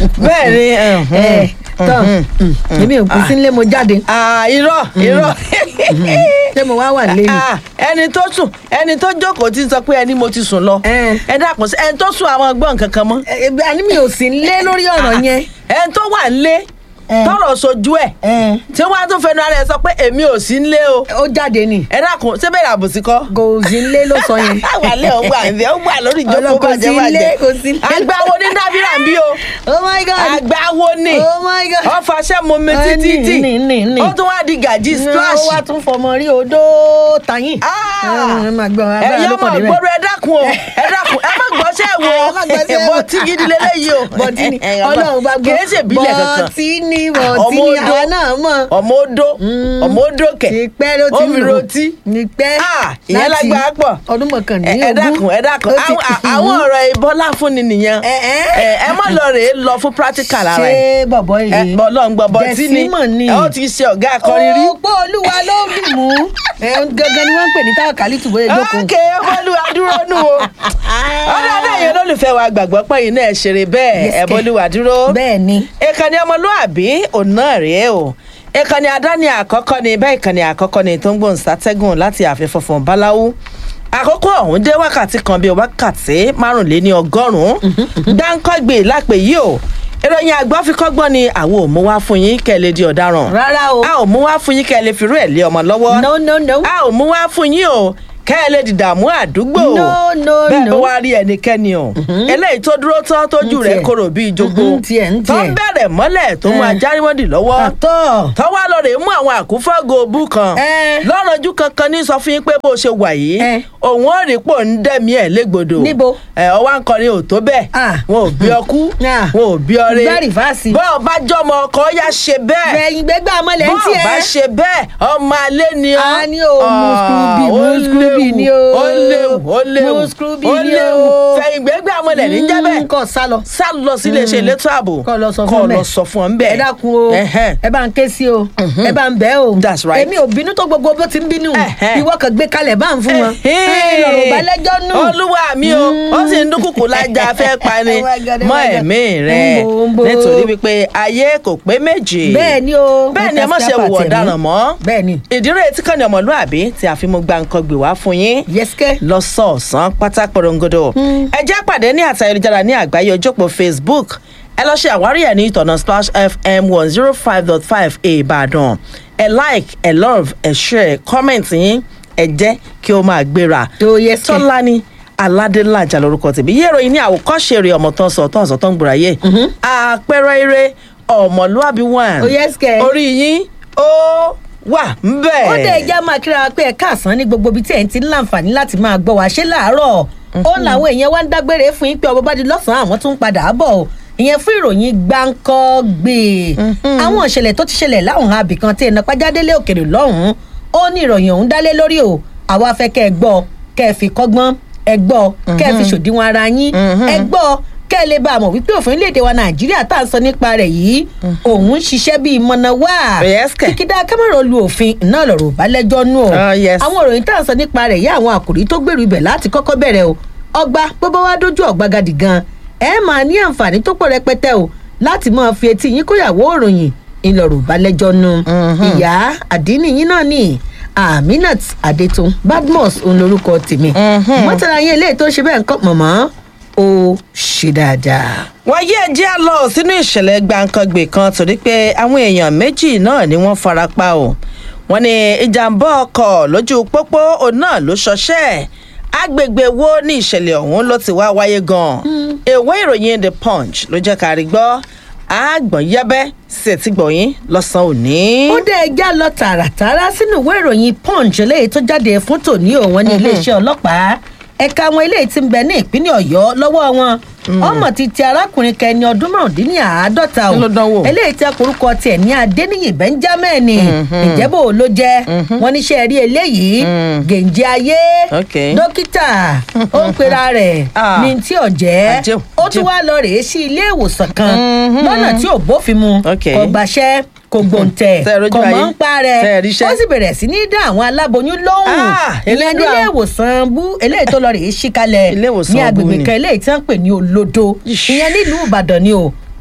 bẹ́ẹ̀ ni ẹ tán èmi ò pín sí nílé mo jáde Ah, irọ́ irọ́ ṣé mo wá wà lé ni. Ah, ẹni tó sùn ẹni tó jókòó ti sọ pé ẹni mo ti sùn lọ Eh. ẹ dàpọ̀ sí ẹni tó sùn àwọn gbọ́n kankan mọ́ Ẹ, ẹ, àní mi ò sí nílé lórí ọ̀rọ̀ yẹn. ẹni tó wà nílé Eh. tọrọ sojú ẹ Ẹ, tí wọn á tún fẹnu ara ẹ sọ pé èmi ò sí nílé o ó jáde ni ẹ dàkún ṣé bẹ́ẹ̀ àbòsí kọ́. kò sí nílé ló sọ yẹn. wàlẹ́ ò gbà ǹbẹ́ ó gbà lórí ìjókòó Ọlọ́run, kò sí bàjẹ́ ilé, bàjẹ́ kò sí ilé. àgbáwo ní dábìrà ń bí o oh my god àgbáwo ní oh my god. ọ fàṣẹ mu mi Eh, títí ní, tí ní, ní, ní. ó tún wá di gàjí ó splash. wá tún fọmọ rí odó tàyín. ẹ máa gbọ́ agbára ẹ̀yin ló ọmọ pọ̀ níbẹ̀. ìgboro ẹ dákun o ẹ dákun ẹ má gbọ́sẹ̀ wo Ẹ má gbọ́sẹ̀ wo. bọ́tí gidi lélẹ́yìí o bọ́tí ni Ẹ̀yin ọmọ, ọlọ́run bá gbọ́ kìí ṣe ìbílẹ̀ kankan bọ́tí ni bọ́tí Ọmọ ni odó. àwa náà mọ̀. ọmọ odó ọmọ odó kẹ ti pẹ́ ló ti ó fi lò. rotí ní pẹ́ Ah, ìyẹn lágbára pọ̀ ọdún mọ̀kànlélógún. ẹ ẹ dákun ẹ dákun ó ti- àwọn àwọn ọ̀rọ̀ ìbọlá fúnni nìyẹn Ẹ, ẹ. ẹ ẹ má lọ rèé lọ fún practical ara ẹ ṣé bọ̀bọ̀ ẹ yìí. bọ lọ ń gbọ bọtí ni Jẹ̀símọ̀ ni. ẹ ó ti ṣe ọgá akọrin rí. òpó olúwa ló dùn mú. ẹ gangan ni wọ́n ń pè ní táwọn kálí tùbọ̀ èjókòó. ókè ọbọlúwa dúró nù o ọlọ́dẹ yẹn olólùfẹ́ wa gbàgbọ́ pé yìí náà ṣeré bẹ́ẹ̀ Yes, kẹ̀. ẹ̀bọ́lúwa dúró. bẹ́ẹ̀ ni. ìkànnì ọmọlúàbí òun náà rèé o ìkànnì àdáni àkọ́kọ́ ni bẹ́ẹ̀ ìkànnì àkọ́kọ́ ni tó ń gbóhùn sátẹ́gùn láti ààfin funfun báláwú àkókò ọ̀hún dé wákàtí kan bíi wákàtí márùnléní ọgọ́rùn-ún dáńkọ́gbè lápè yìí o ìròyìn àgbọ̀fikọ́gbọ́n ni àwọn ò mú wá fún yín kẹ́ ẹ lè di ọ̀daràn rárá o. a ò mú wá fún yín kẹ́ ẹ lè firú ẹ̀ lé ọmọ lọ́wọ́ no no no. a ò mú wá fún yín o kẹ́ ẹ lè dìdààmú àdúgbò No, no, bẹ́ẹ̀ bó no. wá rí ẹnikẹ́ni o eléyìí tó dúró tán tójú Ń rẹ̀ tiẹ̀. korò bíi jogbo Mhm, ń tiẹ̀, ń tó ń tiẹ̀. bẹ̀rẹ̀ mọ́lẹ̀ tó mú Eh. ajáríwọ́dì lọ́wọ́ àtọ̀. tọ́wọ́ lọ rèé mú àwọn àkúfọ́gò òbú kan Eh. lọ́rọ̀jú kankan ní sọ fún yín pé bó ṣe wà yìí Eh. òun ò rí pò ń dẹ̀mí ẹ̀ légbodò Níbo? ẹ ọwọ́ akọrin ò tó bẹ́ẹ̀ Ah. wọn ò bí ọkú Ah. wọn ò bí ọrẹ Gbá rìfáàsì. bọ́ọ̀ bá jọmọ ọkọ yá ṣe bẹ́ẹ̀ gbẹ̀yìn gbẹ́gbẹ́ amọ̀lẹ̀ ń bọ́ọ̀ bá tiẹ̀. ṣe bẹ́ẹ̀ ọmọ alẹ́ ni ọ́. a ní o mú skrubi mú ó skrubi ní o. ó léwu ó léwu mú skrubi ó ní léwu o. fẹ̀yìngbẹ́gbẹ́ amọ̀lẹ̀ ní jẹ́bẹ̀ kọ́ sálọ. sá lọ sí iléeṣẹ́ elétò ààbò kọ́ lọ sọ kọ́ fún lọ bẹ́ẹ̀. sọ fún ọ ń bẹ̀. ẹ dákun o Ẹhẹ́n. ẹ bá ń ké sí o ẹ bá ń bẹ́ o That's right. èmi ò bínú tó gbogbo bó ti ń bínú Ẹhẹ́n. ìwọ kan gbé kalẹ̀ bá ń fún wọn Ẹhẹ́n. lọ́rọ̀ bá lẹ́jọ́ nù. olúwa mi o ó sì ń dúnkùkù lájà fẹ́ pani Oh my God, oh mọ́ my God. ẹ̀mí rẹ̀ Ń bo, ń bo. nítorí wípé ayé kò pé méjì bẹ́ẹ̀ ni o bẹ́ẹ̀ ni ẹ má ṣe wù ọ̀daràn mọ́ bẹ́ẹ̀ ni ìdírè tí kàn ní ọmọlúàbí tí a fi mú gba nǹkan gbè wá fún yín yẹ́sìkẹ́ lọ́sọ̀ọ̀sán pátá porongodo. ẹ jẹ́ pàdé ní àtà ayélujára ní àgbáyé ojópò facebook ẹ lọ ṣe àwárí ẹ̀ ní ìtọ̀nà splash fm one zero five dot five ìbàdàn ẹ like ẹ love ẹ share comment yín ẹ jẹ́ kí ó máa gbéra. tó yẹ́sìkẹ́ tọ́lání aládélájà lórúkọ tèmi yé ìròyìn ní àwòkọ́ṣe rẹ̀ ọmọ tán sọ tán sọ tán gbòòrà yé àpẹẹrẹ eré ọmọlúàbí one Ó yẹ́sìkẹ́. orí yín ó wà ń bẹ̀. ó dẹ̀ ẹja máa kíra wa pé ẹ káàsán ní gbogbo ibi tí ẹ̀ ń ti ń láǹfààní láti máa gbọ́ wá ṣé láàárọ̀ ó làwọn èèyàn wá ń dágbére fún yín pé ọba bá di lọ́sàn-án àwọn tún ń padà bọ̀ o ìyẹn fún ìròyìn gbáǹkọ́ gbé àwọn ìṣẹ̀lẹ̀ tó ti ṣẹlẹ̀ láwọn abìkan tí ẹ̀nà pàjádélé òkèrè lọ́hùn-ún ó ní ìròyìn ọ̀hún dálé lórí o àwa fẹ́ kẹ́ ẹ gbọ́ kẹ́ ẹ fi kọ́gbọ́n ẹ gbọ́ kẹ́ ẹ fi ṣòdiwọ̀n ara yín ẹ gbọ́ kẹ́ ẹ lè bá a mọ̀ wípé òfin léde wa nàìjíríà tá à ń sọ nípa rẹ̀ yìí òun ń ṣiṣẹ́ bíi mọ̀nà wá Yes, kẹ̀. kíkídá kámẹ́rọ̀ lu òfin náà lọ̀rọ̀ ò bá lẹ́jọ́ nù ọ́ Ah, yes. àwọn òròyìn tá à ń sọ nípa rẹ̀ yá àwọn àkòrí tó gbèrú ibẹ̀ láti kọ́kọ́ bẹ̀rẹ̀ o ọgbà bọ́bá wá dójú ọ̀gbagadì gan ẹ máa ní àǹfààní tó pọ̀ rẹpẹtẹ o láti máa fi etí yín kóyàwó òròyìn ìlọ̀rọ̀ ò bá lẹ́jọ́ nù ìyá àdínì yín náà ní aminat adetun badmus òun lorúkọ tèmi mọ́tàlá yín eléyìí tó ṣe bẹ́ẹ̀ ń kọ́ mọ̀mọ́ ó ṣe dáadáa. wọ́n yé ẹjẹ́ á lọ sínú ìṣẹ̀lẹ̀ gbàǹkangbè kan torí pé àwọn èèyàn méjì náà ni wọ́n fara pa o wọ́n ní ìjàmbá ọkọ̀ lójú pópó òun náà ló ṣọṣẹ́ agbègbè wo ní ìṣẹ̀lẹ̀ ọ̀hún ló ti wá wáyé gan-an ìwé ìròyìn the punch ló jẹ́ ká rí gbọ́ àgbọ̀n yẹ́bẹ́ sí ẹ̀tí gbọ̀yìn lọ́sàn-án òní. ó dé ẹja lọ tààràtàrà sínú ìwé ìròyìn punch eléyìí tó jáde fún tòní òun ní iléeṣẹ́ ọlọ́pàá ẹ̀ka àwọn eléyìí tí ń bẹ ní ìpínlẹ̀ ọ̀yọ́ lọ́wọ́ wọn ọmọ ti ti arákùnrin kẹni ọdún márùndínláàádọ́ta o Kí ló dánwò? eléyìí tí akorúkọ tiẹ̀ ní adéníyì benjamin ìjẹ́bù ló jẹ́ wọn níṣẹ́ rí eléyìí gèǹjẹ ayé Okay. dókítà ó ń pera rẹ̀ Ah. ní tí ọ̀jẹ́ Àjẹun, ó tún àjẹun. wá lọ rèé sí ilé ìwòsàn kan lọ́nà tí ò bófin mu Okay. kò gbàṣẹ́ kò gbòǹtẹ̀ Tẹ́ ẹ rójú kò mọ̀ ayé. ń pa Tẹ́ ẹ rẹ̀ ríṣẹ́. ó sì bẹ̀rẹ̀ sí ní dá àwọn aláboyún lóhùn Ah, ìyẹn elédùà. nílé ìwòsàn bú eléyìí tó lọ rèé sí kalẹ̀ Ilé ìwòsàn ní bú agbègbè ni. kan eléyìí tí wọ́n ń pè ní olodo Ish. ìyẹn nílùú ìbàdàn ni o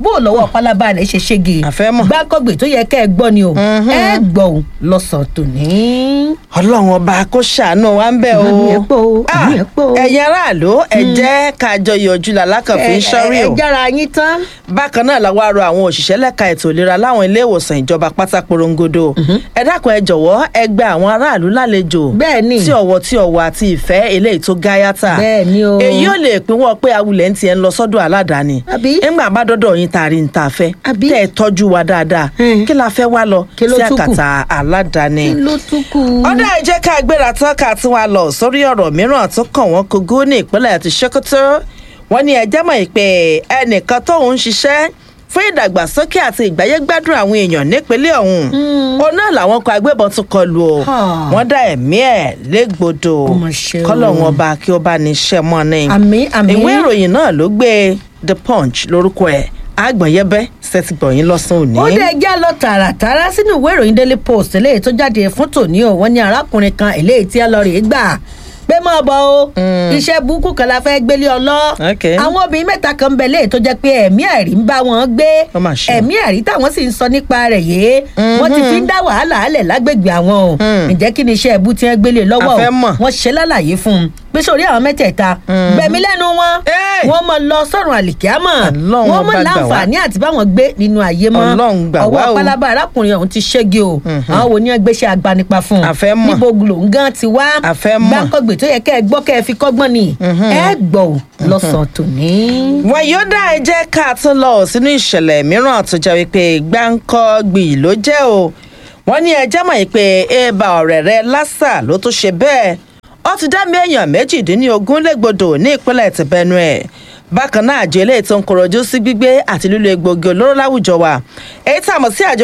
bó o lọ́wọ́ pálábá rẹ̀ ṣe ṣége Àfẹ́ mọ̀. gbáǹkọ́gbè tó yẹ kẹ́ ẹ gbọ́ ni o ẹ gbọ́ o lọ́sàn-án tòní. ọlọ́run ọba kó ṣàánú wa ń bẹ̀ o Àmì ẹ̀ pọ̀ o, Ah, àmì ẹ̀ pọ̀ o. ẹ̀yin aráàlú ẹ jẹ́ ká jọ yọjú làlákàn fi ń ṣọ́rí ẹ o ẹ jára yín tán. bákan náà làwọn arọ àwọn òṣìṣẹ́ lẹ́ka ètò ìlera láwọn ilé ìwòsàn ìjọba pátá porongodo ẹ dákun ẹ jọ̀wọ́ ẹ gba àwọn aráàlú lálejò Bẹ́ẹ̀ ni. tí ọ̀wọ̀ tí ọ̀wọ̀ àti ìfẹ́ eléyìí tó gáyàtà Bẹ́ẹ̀ ni o. èyí ò lè pínwọ́ pé awulẹ̀ ń tiẹ̀ ń lọ sọ́dọ̀ aládàáni Àbí? ńgbà bá dọ́dọ̀ yín tá a rí ń ta fẹ́ Àbí? tẹ́ ẹ tọ́jú wa dáadáa Hmm. kí la fẹ́ wá lọ Kí ló sí tún kù? àkàtà aládàáni kí ló tún kù. ọdọ ẹ jẹ́ ká gbéra tán ká tún wa lọ sórí ọ̀rọ̀ mìíràn tó kàn wọ́n kogo ní ìpínlẹ̀ ti Sokoto wọ́n ní ẹjẹ́ mọ̀ pé ẹnìkan tóun ń ṣiṣẹ́ fún ìdàgbàsókè àti ìgbáyégbádùn àwọn èèyàn nípínlẹ̀ ọ̀hún òun náà làwọn kan agbébọn tún kọlù o Ha. wọ́n dá ẹ̀mí ẹ̀ légbodò Ó mà ṣe o. kọ́lọ́hún ọba kí ó bá ní iṣẹ́ mọ́ ni àmì àmì. ìwé ìròyìn náà ló gbé The Punch lórúkọ ẹ̀ àgbọ̀nyẹ́bẹ́ sẹ́tìgbọ̀yìn lọ́sàn-án ó òní. dé ẹjẹ́ lọ tààràtàrà sínú ìwé ìròyìn daily post eléyìí tó jáde fún tòní o wọ́n ní arákùnrin kan eléyìí tí ẹ lọ rèé gbà pé mọ́ bọ́ o iṣẹ́ burúkú kan la fẹ́ gbélé ọ lọ Ok. àwọn obìnrin mẹ́ta kan ń bẹ léyìí tó jẹ́ pé ẹ̀mí ẹ̀rí ń bá wọn gbé Ó mà ṣe o. ẹ̀mí ẹ̀rí táwọn sì ń sọ nípa rẹ̀ yìí wọ́n ti fi ń dá wàhálà alẹ̀ lágbègbè àwọn o ǹjẹ́ kí ni iṣẹ́ ẹ̀bú tí wọ́n gbélé lọ́wọ́ A o fẹ́ mọ̀. wọ́n ṣe lálàyé fún un pé sórí àwọn mẹ́tẹ̀ẹ̀ta gbẹ̀mí lẹ́nu wọn Ẹ́. wọ́n mọ lọ sọ́run àlìkíámọ̀ Ọlọ́run wọ́n mọ ọba gbà wá. láǹfààní àti báwọn gbé nínú ayé mọ́ Ọlọ́run gbà wá ọwọ́ o. pálábá arákùnrin ọ̀hún ti ṣẹ́gi o àwọn wo ni wọ́n gbéṣẹ́ agbanipa fún un A fẹ́ mọ̀. níbo gbòǹgàn ti wá A fẹ́ mọ̀. gbáǹkọ́gbè tó yẹ kẹ́ ẹ gbọ́ kẹ́ ẹ fi kọ́gbọ́n ni ẹ gbọ́ ò lọ́sàn-án tòní. wọn yóò dá ẹ jẹ́ ká tún lọ sínú ìṣẹ̀lẹ̀ mìíràn tó jẹ́ wípé gbáǹkọ́gbì ló jẹ́ o wọ́n ní ẹjẹ́ mọ̀ pé eba ọ̀rẹ́ rẹ lásà ló tún ṣe bẹ́ẹ̀ ó ti dá mi èèyàn méjìdínlógún légbodò ní ìpínlẹ̀ ti Benue bákan náà àjọ eléyìí tó ń kọrọjú sí gbígbé àti lílo egbògi olóró láwùjọ wa èyí tá a mọ̀ sí àjọ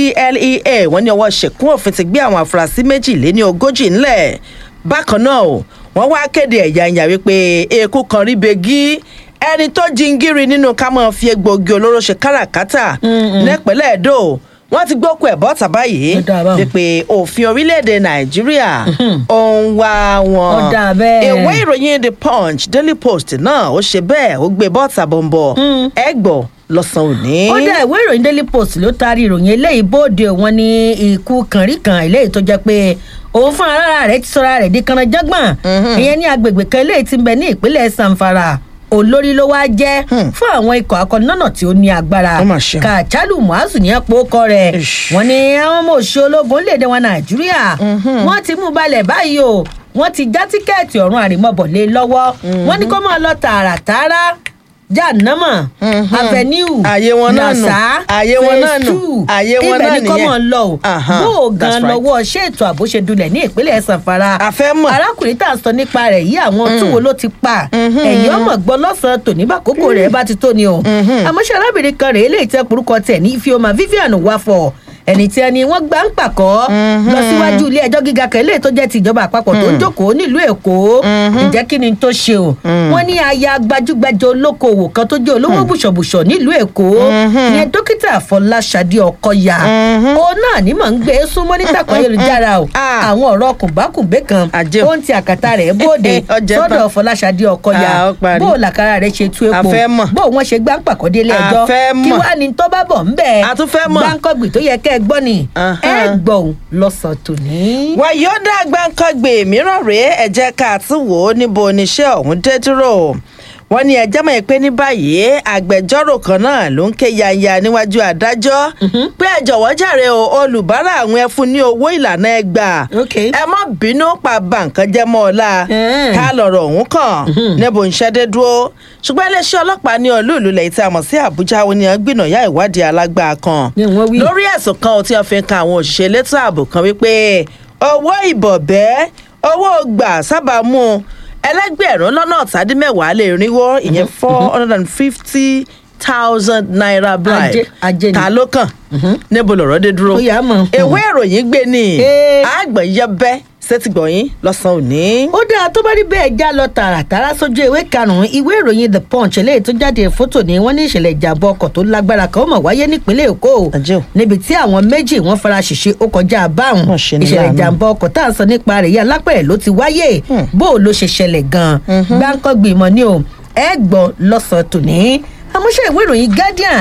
NDLEA wọ́n ní ọwọ́ ṣèkún òfin ti gbé àwọn afurasí méjì lé ní ogójì ńlẹ̀ bákan náà o wọ́n wá kéde ẹ̀yà ìyà wípé eku kan rí begi ẹni tó jingiri nínú ká máa fi egbògi olóró ṣe káràkátà nípínlẹ̀ Èdò wọ́n ti gbókù ẹ̀ bọ́ta báyìí Ó dáa báwọn. wípé òfin orílẹ̀-èdè Nàìjíríà ó ń wá wọn. Ó dáa bẹ́ẹ̀. ìwé ìròyìn The Punch Daily Post náà ó ṣe bẹ́ẹ̀ ó gbé bọ́ta bọ̀m̀bọ̀ ẹ gbọ́ lọ́sàn-án òní. ó dá ìwé ìròyìn daily post ló taari ìròyìn eléyìí bóde wọn ní ikú kànríkàn eléyìí tó jẹ́ pé òun fún ara rẹ̀ ti sọra rẹ̀ di kanajọ́gbọ̀n ìyẹn ní agbègbè kan eléyìí ti ń bẹ ní ìpínlẹ̀ Zamfara olórí ló wá jẹ́ fún àwọn ikọ̀ akọ́nínọ́nà tí ó ní agbára Ó mà ṣe. kàchálù muazu ní ẹ̀pọ̀ ọkọ rẹ̀ Ish. wọ́n ní àwọn ọmọ òṣìṣẹ́ ológun léde wọn nàìjíríà wọ́n ti mú balẹ̀ báyìí o wọ́n ti já tíkẹ́ẹ̀tì ọ̀run àrèmọ́bọ̀lé lọ́wọ́ wọ́n ní kó máa lọ tààràtààrà jahannama avenue Ààyè wọn náà nù. nasa Ààyè wọn náà nù. phase two. Ààyè wọn ibẹ̀ náà ni kó nìyẹn. máa lọ o Aha, bó o that's gan right. lọ́wọ́ ṣé ètò ààbò ṣe dulẹ̀ ní ìpínlẹ̀ sanfara A fẹ́ mọ̀. arákùnrin tá à ń sọ nípa rẹ̀ yìí àwọn tún wo ló ti pa ẹ̀yìn ọmọ gbọ́ lọ́sàn-án tòní bá kókó rẹ̀ bá ti tó ni o àmọ́ ṣe arábìnrin kan rèé lè tẹ orúkọ tẹ̀ ní Ifeoma Vivian Wafọ ẹni tí ẹni wọ́n gbà ń pàkọ́ lọ síwájú ilé ẹjọ́ gíga kan eléyìí tó jẹ́ ti ìjọba àpapọ̀ tó ń jókòó nílùú Èkó ǹjẹ́ kí ni tó ṣe o wọ́n ní aya gbajúgbajà olókoòwò kan tó jẹ́ olówó bùṣọ̀bùṣọ̀ nílùú Èkó ìyẹn dókítà Fọláṣadé Ọkọyà òun náà ní mọ̀ ń gbé súnmọ́ nítàkùn ayélujára o Ah. àwọn ọ̀rọ̀ kùnbákùnbé kan Àjẹ́ o. ó ń ti àkàtà rẹ̀ bóde Ọjẹ́ sọ́dọ̀ tán. Fọláṣadé Ọkọyà Ah, ó parí. bó o làkàrà rẹ̀ ṣe tú A epo fẹ́ mọ̀. bó o wọ́n ṣe gbá ń pàkọ́dé ilé A ẹjọ́ fẹ́ kí mọ̀. wàá ní tó bá bọ̀ ń bẹ̀ A tún fẹ́ mọ̀. gbáǹkọ́gbì tó yẹ kẹ́ ẹ gbọ́ ni Aha. ẹ gbọ́ ò lọ́sàn-án tòní. wàyọ́dà gbàǹkangbè mìíràn rèé ẹ jẹ́ ká tún wò ó níbo oníṣẹ́ ọ̀hún dé dúró wọ́n ní ẹjẹ́ mọ̀ pé ní báyìí agbẹjọ́rò kan náà ló ń ké yanya níwájú adájọ́ pé ẹ jọ̀wọ́ jàre o olùbárà àwọn ẹ fún ní owó ìlànà ẹgbà Ok. ẹ má bínú pa bàǹkan jẹ́ mọ́ ọ la Mm. ká lọ̀rọ̀ ọ̀hún kàn níbo ń ṣẹ́dé dúró ṣùgbọ́n iléeṣẹ́ ọlọ́pàá ní olú ìlú lẹ́yìn tí a mọ̀ sí àbújá ó ní gbìnàyà ìwádìí alágbá kan Ni wọ́n wí. lórí ẹ̀sùn kan tí wọ́n fi ń kan àwọn òṣìṣẹ́ elétò ààbò kan wípé owó ìbọ̀bẹ́ owó gbà sábà mú un ẹlẹ́gbẹ̀rún lọ́nà ọ̀tàdínmẹ́wàá lè rínwó ìyẹn four hundred and fifty thousand naira bribe Ajé- ajé ni. ta ló kàn níbo lọ̀rọ̀ dé dúró Ó yá mọ̀. ìwé ìròyìn gbé ní Ee. àgbẹ̀yẹbẹ́ sétígbọ̀yìn lọ́sàn-án òní. ó dáa tó bá rí bẹ́ẹ̀ já lọ tààràtàrà sójú ìwé karùn-ún ìwé ìròyìn the punch eléyìí tó jáde fótò ní wọ́n ní ìṣẹ̀lẹ̀ ìjàmbá ọkọ̀ tó lágbára kan ó mọ̀ wáyé nípínlẹ̀ èkó Àjẹ́ o. níbi tí àwọn méjì wọ́n fara ṣèṣe ó kọjá báwọn Wọ́n ṣe ní ìṣẹ̀lẹ̀ láàánú. ìjàmbá ọkọ̀ tá à ń sọ nípa rẹ̀ yìí alápẹ̀rẹ̀ ló ti wáyé bó o ló ṣe ṣẹlẹ̀ gan-an gbáǹkọ́ gbìmọ̀ ni o ẹ gbọ́ lọ́sàn-án tòní àmúṣe ìwé ìròyìn guardian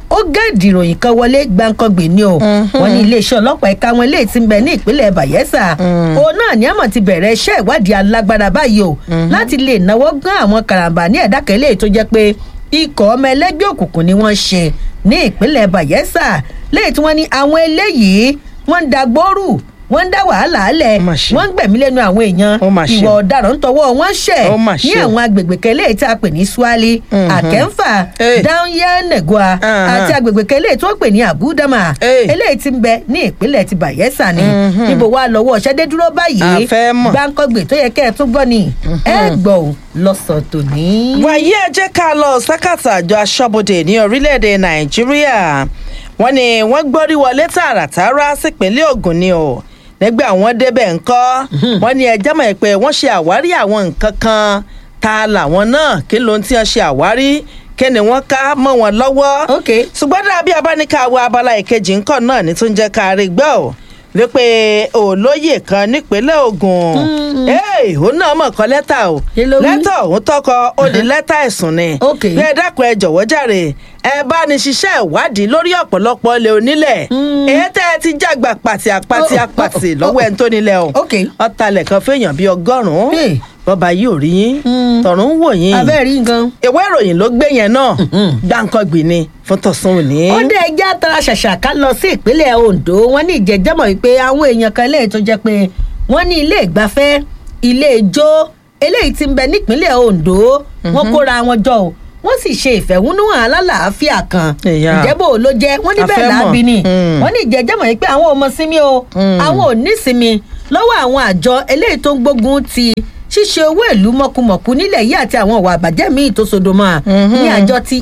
ó gẹ́ẹ̀dì ìròyìn kan wọlé gbàǹkangbè ni o wọn ní iléeṣẹ́ ọlọ́pàá ẹ̀ka wọn eléyìí ti ń bẹ ní ìpínlẹ̀ bayelsa òun náà ní àmọ̀ ti bẹ̀rẹ̀ iṣẹ́ ìwádìí alágbára báyìí o láti lè náwó gán àwọn karambà ní ẹ̀dá kan eléyìí tó jẹ́ pé ikọ̀ ọmọ ẹlẹ́gbẹ́ òkùnkùn ni wọ́n ṣe ní ìpínlẹ̀ bayelsa lẹ́yìn tí wọ́n ní àwọn eléyìí wọ́n ń da gbóòrù wọ́n ń dá wàhálà alẹ̀ Ó mà ṣe. wọ́n ń gbẹ̀mí lẹ́nu àwọn èèyàn Ó mà ṣe. ìwà ọ̀daràn ń tọwọ́ wọn ṣẹ̀ Ó mà ní ṣe. àwọn agbègbè kan eléyìí tí a pè ní swali àkẹ́ńfà Eh. dáhùnyẹ́nẹ̀gọ́à Uh-huh. àti agbègbè kan eléyìí tí wọ́n pè ní àbúdámà Eh. eléyìí ti ń bẹ ní ìpínlẹ̀ ti bayelsa ni níbo wàá lọ́wọ́ ṣẹ́dé dúró báyìí A fẹ́ mọ̀. gbáǹkọ́gbè tó yẹ kẹ́ ẹ tún gbọ́ ni ẹ gbọ́ ò lọ́sàn tòní. wàyí ẹ jẹ́ ká lọ sákàtà àjọ aṣọ́bodè ní orílẹ̀-èdè nàìjíríà wọ́n ní wọ́n gbórí wọlé tààràtàrà sípínlẹ̀ ogun ni o nígbà àwọn débẹ̀ ńkọ́ wọ́n ní ẹjẹ́ mọ̀ pé wọ́n ṣe àwárí àwọn nǹkan kan ta làwọn náà kí ló ń tí wọ́n ṣe àwárí kí ni wọ́n ká mọ́ wọn lọ́wọ́ ok ṣùgbọ́n dàbí abáníkà wo abala ìkejì ńkọ́ náà ní tó ń jẹ́ ká rí gbọ́ ò wípé olóyè kan nípínlẹ̀ ogun ee òun náà mọ̀ kọ́ lẹ́tà o Kí ló wí? lẹ́tà òun tọkọ ó di lẹ́tà ẹ̀sùn ni Ok. bí ẹ dákun ẹ jọ̀wọ́ jàre ẹ bá ní ṣiṣẹ́ ìwádìí lórí ọ̀pọ̀lọpọ̀ ilé onílẹ̀ èyí tẹ́ ẹ ti jàgbà pàtì àpàtì Oh, oh, àpàtì oh, lọ́wọ́ ẹni tó nílẹ̀ o Ok. ọ̀talẹ̀ kan fẹ́yàn bíi ọgọ́rùn-ún Hey. bọ́ba yìí ò rí yín tọ̀run ń wò yín abẹ́ẹ̀ rí nǹkan. ìwé ìròyìn ló gbé yẹn náà gbàǹkangbì ni fún tọ̀sán òní. ó dé ẹjẹ́ àtàrà ṣàṣà ká lọ sí ìpínlẹ̀ ondo wọ́n ní ìjẹ́jẹ́mọ̀ wípé àwọn èèyàn kan eléyìí tó jẹ́ pé wọ́n ní ilé ìgbafẹ́ ilé ijó eléyìí ti ń bẹ nípínlẹ̀ ondo wọ́n kóra wọn jọ o wọ́n sì ṣe ìfẹ̀hónúhàn alálàáfíà kan Ìyá. ìjẹ́bò ló jẹ́ wọ́n ní A bẹ́ẹ̀ fẹ́ mọ̀. láàbí ni Mm. wọ́n ní ìjẹ́jẹ́mọ̀ wípé àwọn ò mọ sinmi o àwọn ò ní sinmi lọ́wọ́ àwọn àjọ eléyìí tó ń gbógun ti ṣíṣe owó ìlú mọ̀kùmọ̀kù nílẹ̀ yìí àti àwọn ìwà àbàjẹ́ míì tó sodo mọ́ a ní àjọ ti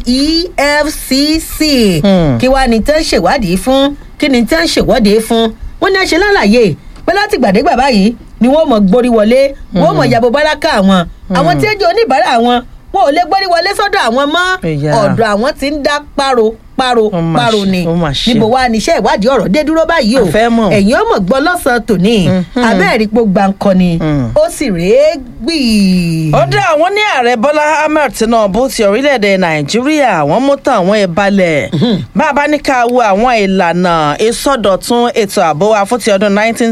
efcc Hmm. kí wàá ní tẹ́ ń ṣèwádìí fún kí ni tẹ́ ń ṣèwọ́de fún wọ́n ní àṣẹ lálàyé pé láti gbàdégbà báyìí ni wọ́n mọ̀ gborí wọlé wọ́n mọ̀ yàbò báràkà àwọn àwọn tí ó jẹ́ oníbàárà wọn wọn ò lè gborí wọlé sọ́dọ̀ àwọn mọ́ Ìyá. ọ̀dọ̀ àwọn tí ń dá páro páro Ó mà páro ṣe, ni ó mà ṣe. níbo wá níṣẹ́ ìwádìí ọ̀rọ̀ dé dúró báyìí o A fẹ́ mọ̀. ẹ̀yin ọmọ gbọ́ lọ́sàn-án tòní abẹ́ẹ̀rí pò gbàǹkan ni Mm. ó sì rèé gbì. ó dá àwọn ní ààrẹ bọ́lá ahmed tinubu ti orílẹ̀-èdè nàìjíríà wọ́n mú tán àwọn ìbalẹ̀ bá a bá ní ká wo àwọn ìlànà ìsọdọ̀tun ètò ààbò wa fún ti ọdún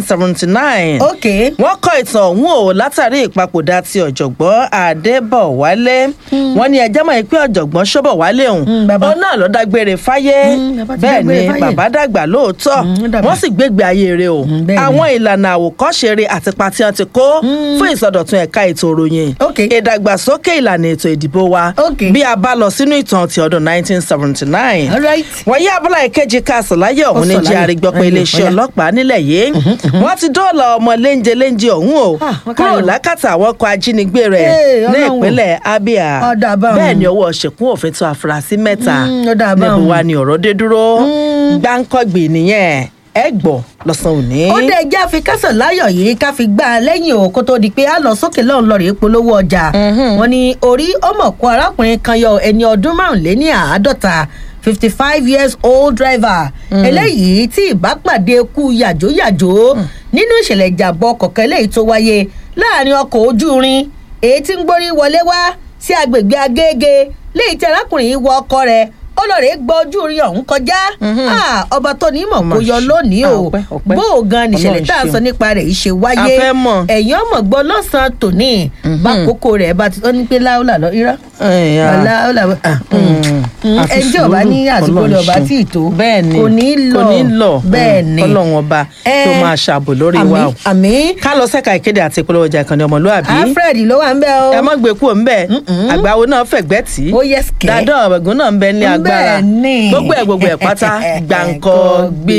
1979 ok wọ́n kọ ìtàn ọ̀hún o látàrí ìpapòdà ti ọ̀jọ̀gbọ́n adébọ̀wálé wọ́n ní ẹjẹ́ mọ̀ pé ọ̀jọ̀gbọ́n ṣọ́bọ̀wálé òun Mm, bàbá. òun náà ló dágbére fáyé Mm, bàbá ti bẹ́ẹ̀ dágbére ni fáyé. bàbá dàgbà lóòótọ́ Mm, ó dàgbà. wọ́n sì gbégbé ayé rẹ̀ o Mm, bẹ́ẹ̀ ni. àwọn ìlànà àwòkọ́ṣe rẹ̀ àti pati wọn ti kó fún ìsọdọ̀tun ẹ̀ka ètò ìròyìn Ok. ìdàgbàsókè ìlànà ètò ìdìbò wa Ok. bí a bá lọ sínú ìtàn ti ọdún 1979 all right. wọ́n yí abúlé ìkejì kásán láyé ọ̀hún ní Ó sọ jẹ́ láyọ̀. àrígbọ́ pé Ayọ̀, iléeṣẹ́ ọ̀yá. ọlọ́pàá nílẹ̀ yìí wọ́n ti dóòlà ọmọ léńjẹ léńjẹ ọ̀hún o Ah, wọ́n kúrò káyọ̀. lákàtà àwọn ọkọ̀ ajínigbé rẹ̀ Ee, ní Ọlọ́run o. ìpínlẹ̀ abia Ọ̀dà báwọn. bẹ́ẹ̀ ni ọwọ́ ṣèkún òfin tó afurasí mẹ́ta Mm, ọ̀dà níbo báwọn. wa ni ọ̀rọ̀ dé dúró gbáǹkọ́gbì nìyẹn ẹ gbọ́ lọ́sàn-án òní. ó dé ẹjẹ́ àfi kásán láyọ̀ yìí ká fi gbá a lẹ́yìn o kó tó di pé a lọ sókè lọ́run lọ́ọ́ rèé polówó ọjà wọn ni orí ọmọkùn arákùnrin kan yọ ẹni ọdún márùnléní àádọ́ta fifty five years old driver eléyìí tí ìbápàdé kú yàjóyàjó nínú ìṣẹ̀lẹ̀ ìjàmbá ọkọ̀ kan eléyìí tó wáyé láàrin ọkọ̀ ojú irin èyí tí ń gbórí wọlé wá sí agbègbè agége léyìí tí arákùnrin yìí wọ ọkọ rẹ̀ ó lọ rèé gbọ́ ojú irin ọ̀hún kọjá Ah, ọba tó ní mọ̀ Ọmọ kó yọ ṣe. lónìí o Ah, ọpẹ́, ọpẹ́. bó o gan nìṣẹ̀lẹ̀ Ọlọ́run tá a ṣeun. sọ nípa rẹ̀ yìí ṣe wáyé A fẹ́ mọ̀. ẹ̀yìn ọmọ gbọ́ lọ́sàn-án tòní bákòókò rẹ̀ bá ti ó ní pé láúlà lọ irọ́ Ẹ̀yà. láúlà ah, mm, àfi ẹni tí ọba ní sùúrù, àsìkò rẹ̀ ọba Ọlọ́run tí ì tó ṣeun. bẹ́ẹ̀ ni kò ní lọ kò ní lọ bẹ́ẹ̀ Mm, ni kọ́lọ́run ọba tó Eh, máa ṣàbò lórí wa o. àmì àmì ká lọ sẹ́ka ìkéde àti ìpolówó ọjà ìkànnì ọmọlúwàbí alfred ló wà ń bẹ́ o ẹ mọ́ gbé kúrò ńbẹ̀ àgbáwo náà fẹ̀gbẹ́ tì í Ó yes, kẹ́. dáadọ́ ọ̀gbẹ̀gùn náà ń bẹ ní agbára Bẹ́ẹ̀ ni. gbogbo ẹ̀ gbogbo ẹ̀ pátá gbàǹkọ́ gbé.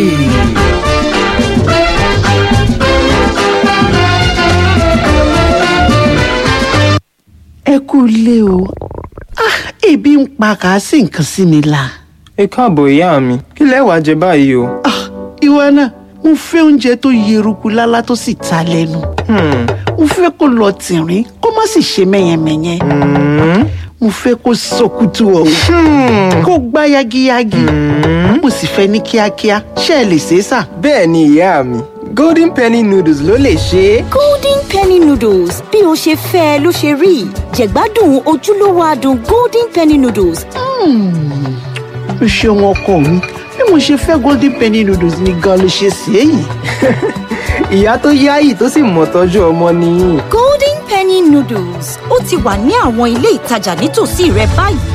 ẹ kú ilé o ah ebi ń pa kàásì nǹkan sí mi la ẹ káàbọ̀ ìyá mi kí lẹ wá jẹ báyìí o. ah ìwọ náà mo fẹ́ oúnjẹ tó yeruku lálá tó sì ta lẹ́nu Hmm, mo fẹ́ kó lọ tìrín kó má sì ṣe mẹ́yẹmẹ́yẹ hmm, mo fẹ́ kó sọkútù ọ̀hún kó gbá yagiyagi mo sì fẹ́ ní kíákíá ṣé ẹ lè ṣe é sà. bẹ́ẹ̀ ni ìyá mi golden penny noodles ló lè ṣe é. golden penny noodles bí o ṣe fẹ́ ẹ ló ṣe rí jẹ̀gbádùn ojúlówó adùn golden penny noodles o ṣeun ọkọ mi bí mo ṣe fẹ́ golden penny noodles ni gan ló ṣe ṣe é yìí. ìyá tó yáàyì tó sì mọ̀ tọ́jú ọmọ nìyí. golden penny noodles ó ti wà ní àwọn ilé ìtajà nítòsí rẹ báyìí